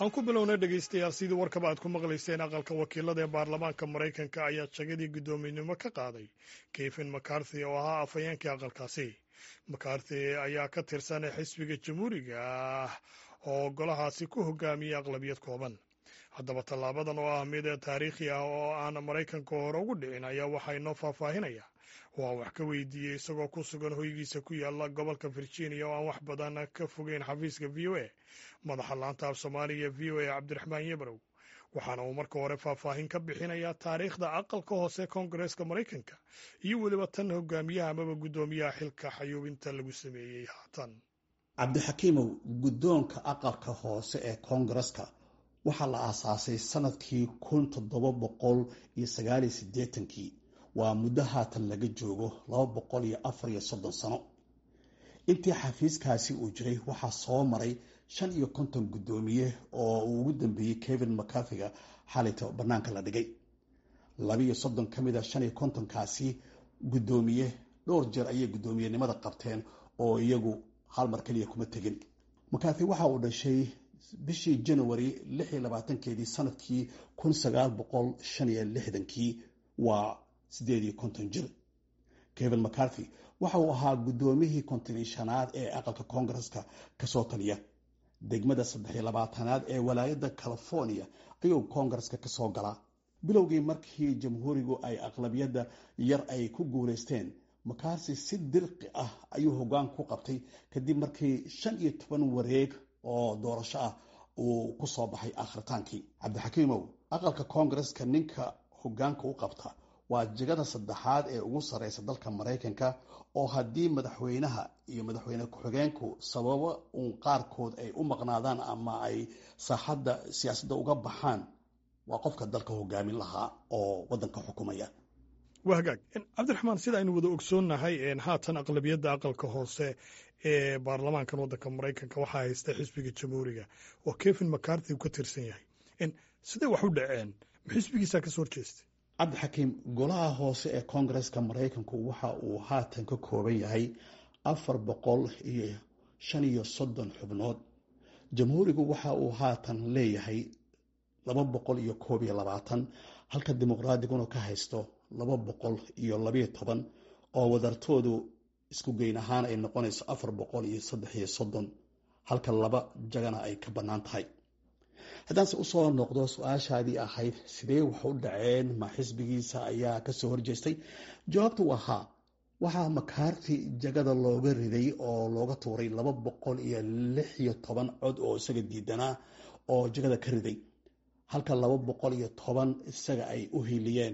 aan ku bilownay dhegaystayaal sidii warkaba aad ku maqlayseen aqalka wakiilada ee baarlamaanka maraykanka ayaa jagadii guddoominimo ka qaaday kevin macarthy oo ahaa afhayeenkii aqalkaasi macarthy ayaa ka tirsan xisbiga jamhuuriga ah oo golahaasi ku hogaamiyey aqlabiyad kooban haddaba tallaabadan oo ah mid taariikhi ah oo aan maraykanka hore ugu dhicin ayaa waxaa inoo faahfaahinaya waa wax ka weydiiyey isagoo ku sugan hoygiisa ku yaala gobolka virginia oo aan wax badan ka fogeyn xafiiska v o a madaxa laanta af soomaaliga v o a cabdiraxmaan yebrow waxaana uu marka hore faahfaahin ka bixinayaa taariikhda aqalka hoose koongareeska maraykanka iyo weliba tan hogaamiyaha amaba guddoomiyaha xilka xayuubinta lagu sameeyey haatan cabdixakiimow guddoonka aqalka hoose ee koongareska waxaa la aasaasay sanadkii kun toddoba boqol iyo sagaaliyo siddeetankii waa muddo haatan laga joogo laba boqol iyo afar iyo soddon sano intii xafiiskaasi uu jiray waxaa soo maray shan iyo konton guddoomiye oo uu ugu dambeeyey kevin macarthyga xalayta bannaanka la dhigay labiiyo soddon ka mid a shan iyo kontonkaasi guddoomiye dhowr jeer ayay guddoomiyenimada qabteen oo iyagu hal mar keliya kuma tegin macarthy waxa uu dhashay bishii january lix iyo labaatankeedii sanadkii kun sagaal boqol shan iyo lixdankii waa siddeed iyo konton jir kevin macarthy waxa uu ahaa guddoomiyihii kontonii shanaad ee aqalka koongareska kasoo taliya degmada saddex iyo labaatanaad ee walaayadda california ayuu koongareska kasoo galaa bilowgii markii jamhuurigu ay aqlabiyadda yar ay ku guulaysteen macarthy si dirqi ah ayuu hoggaan ku qabtay kadib markii shan iyo toban wareeg oo doorasho ah uu ku soo baxay akhritaankii cabdixakiimow aqalka koongareska ninka hoggaanka u qabta waa jegada saddexaad ee ugu sarreysa dalka maraykanka oo haddii madaxweynaha iyo madaxweyne ku-xigeenku sababo uun qaarkood ay u maqnaadaan ama ay saaxadda siyaasadda uga baxaan waa qofka dalka hogaamin lahaa oo waddanka xukumaya waa hagaag cabdiraxmaan sida aynu wada ogsoonnahay haatan aqlabiyadda aqalka hoose ee baarlamaankan waddanka maraykanka waxaa haysta xisbiga jamhuuriga oo kevin macarthy uu ka tirsan yahay sidee wax u dhaceen ma xisbigiisaa kasoo horjeestay cabdixakiim golaha hoose ee koongareska maraykanku waxa uu haatan ka kooban yahay afar boqol iyo shan iyo soddon xubnood jamhuurigu waxa uu haatan leeyahay laba boqol iyo koob iyo labaatan halka dimuqraadiguna ka haysto laba boqol iyo labayo toban oo wadartoodu isku geyn ahaan ay noqonayso afar boqol iyo saddex iyo soddon halka laba jagana ay ka bannaan tahay haddaanse usoo noqdo su-aashaadii ahayd sidee wax u dhaceen ma xisbigiisa ayaa kasoo horjeestay jawaabtu waa haa waxaa macarthy jagada looga riday oo looga tuuray laba boqol iyo lix iyo toban cod oo isaga diidanaa oo jagada ka riday halka laba boqol iyo toban isaga ay u hiiliyeen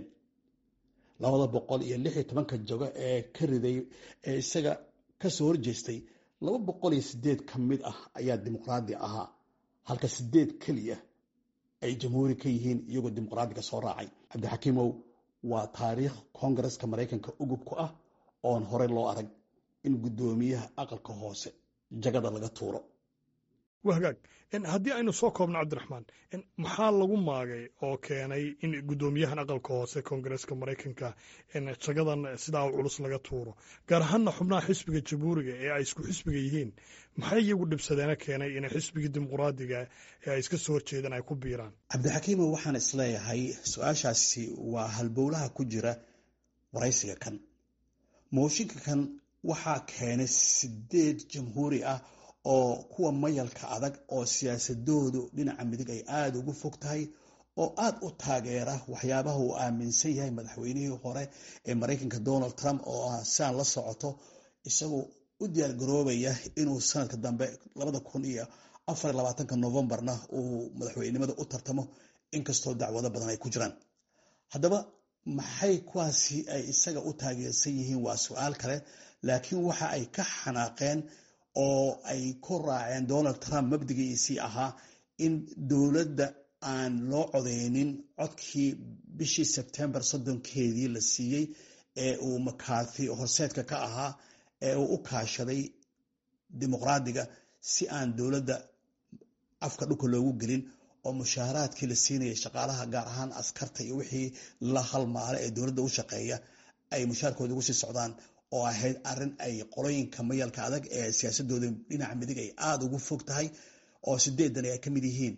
labada boqol iyo lix iyo tobanka jago ee ka riday ee isaga kasoo horjeestay laba boqol iyo sideed ka mid ah ayaa dimuqraadi ahaa halka sideed keliya ay jamhuuri ka yihiin iyagoo dimuqraadiga soo raacay cabdixakiimow waa taariikh koongareska maraykanka ugub ku ah oon horey loo arag in guddoomiyaha aqalka hoose jagada laga tuuro waa hagaag haddii aynu soo koobno cabdiraxmaan maxaa lagu maagay oo keenay in guddoomiyahan aqalka hoose koongareeska maraykanka jagadan sidaa culus laga tuuro gaar ahaanna xubnaha xisbiga jamhuuriga ee ay isku xisbiga yihiin maxay iyagu dhibsadeena keenay inay xisbigii dimuqraadiga ee ay iska soo horjeedaan ay ku biiraan cabdixakiimo waxaan isleeyahay su-aashaasi waa halbowlaha ku jira waraysiga kan mooshinka kan waxaa keenay sideed jamhuuri ah oo kuwa mayalka adag oo siyaasadoodu dhinaca midig ay aada ugu fog tahay oo aada u taageera waxyaabaha uu aaminsan yahay madaxweynihii hore ee maraykanka donald trump oo ah siaan la socoto isagoo u diyaargaroobaya inuu sanadka dambe labada kun iyo afar iyo labaatanka novembarna uu madaxweynenimada u tartamo inkastoo dacwado badan ay ku jiraan haddaba maxay kuwaasi ay isaga u taageersan yihiin waa su-aal kale laakiin waxa ay ka xanaaqeen oo ay ku raaceen donald trump mabdigiisii ahaa in dowladda aan loo codeynin codkii bishii sebtembar soddonkeedii la siiyey ee uu macarthy horseedka ka ahaa ee uu u kaashaday dimuqraadiga si aan dowladda afka dhulka loogu gelin oo mushaaharaadkii la siinayay shaqaalaha gaar ahaan askarta iyo wixii la halmaala ee dowladda u shaqeeya ay mushaharkooda ugu sii socdaan oo ahayd arin ay qolooyinka mayalka adag ee siyaasadooda dhinaca midig ay aada ugu fog tahay oo sideedan ay ka mid yihiin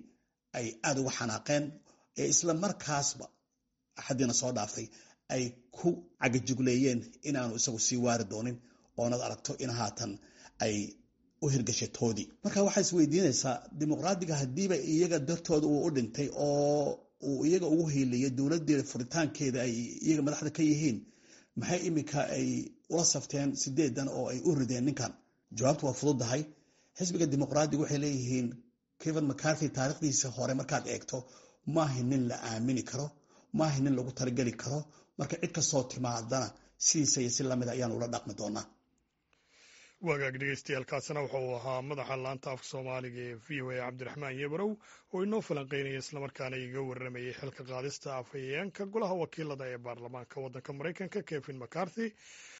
ay aada uga xanaaqeen ee isla markaasba axaddiina soo dhaaftay ay ku cagajugleeyeen inaanu isagu sii waari doonin oonad aragto in haatan ay u hirgashay toodii marka waxaa is weydiinaysaa dimuqraadiga haddiiba iyaga dartooda uu u dhintay oo uu iyaga ugu hiiliyay dowladdeeda furitaankeeda ay iyaga madaxda ka yihiin maxay iminka ay ula safteen sideedan oo ay u rideen ninkan jawaabtu waa fududahay xisbiga dimuqraadiga waxay leeyihiin kevin mcarthy taarikhdiisa hore markaad eegto maaha nin la aamini karo maaha nin lagu talageli karo marka cid kastoo timaadana sidiisa iyo si lamid ayaan ula dhaqmi doonaa wagaag dhegeystayaaalkaasina wuxuu ahaa madaxa laanta afka soomaaliga ee v o a cabdiraxmaan yebarow oo inoo falanqeynaya islamarkaana iga warramayay xilka qaadista afhayeenka golaha wakiilada ee baarlamaanka waddanka maraykanka kevin mcarthy